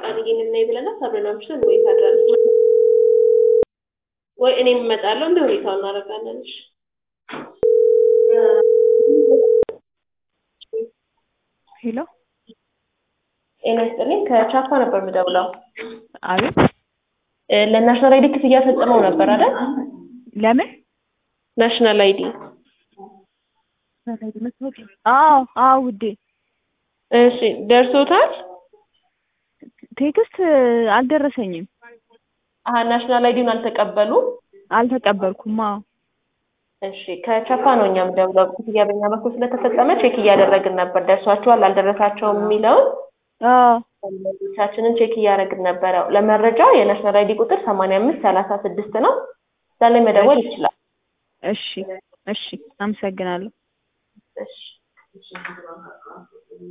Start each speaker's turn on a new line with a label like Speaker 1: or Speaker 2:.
Speaker 1: ቃልዬን እናይ ብለናት አብረን አምሽተን ወይ ታድራለች ወይ እኔም እመጣለሁ። እንደ ሁኔታው እናደርጋለን። እሺ
Speaker 2: ሄሎ
Speaker 1: ጤና ይስጥልኝ። ከቻፓ ነበር የምደውለው።
Speaker 2: አቤት
Speaker 1: እ ለናሽናል አይዲ ክፍያ ፈጽመው ነበር አይደል?
Speaker 2: ለምን
Speaker 1: ናሽናል አይዲ
Speaker 2: አዎ አዎ ውዴ
Speaker 1: እሺ፣ ደርሶታል?
Speaker 2: ቴክስት አልደረሰኝም
Speaker 1: አሀ ናሽናል አይዲውን አልተቀበሉ?
Speaker 2: አልተቀበልኩም አዎ
Speaker 1: እሺ፣ ከቻፓ ነው እኛ የምደውለው። ክፍያ በእኛ በኩል ስለተፈጸመ ቼክ እያደረግን ነበር። ደርሷቸዋል አልደረሳቸውም የሚለውን
Speaker 2: አዎ
Speaker 1: ቻችንን ቼክ እያደረግን ነበረ። ለመረጃ የናሽናል አይዲ ቁጥር ሰማንያ አምስት ሰላሳ ስድስት ነው። እዛ ላይ መደወል ይችላል።
Speaker 2: እሺ እሺ አመሰግናለሁ
Speaker 1: እሺ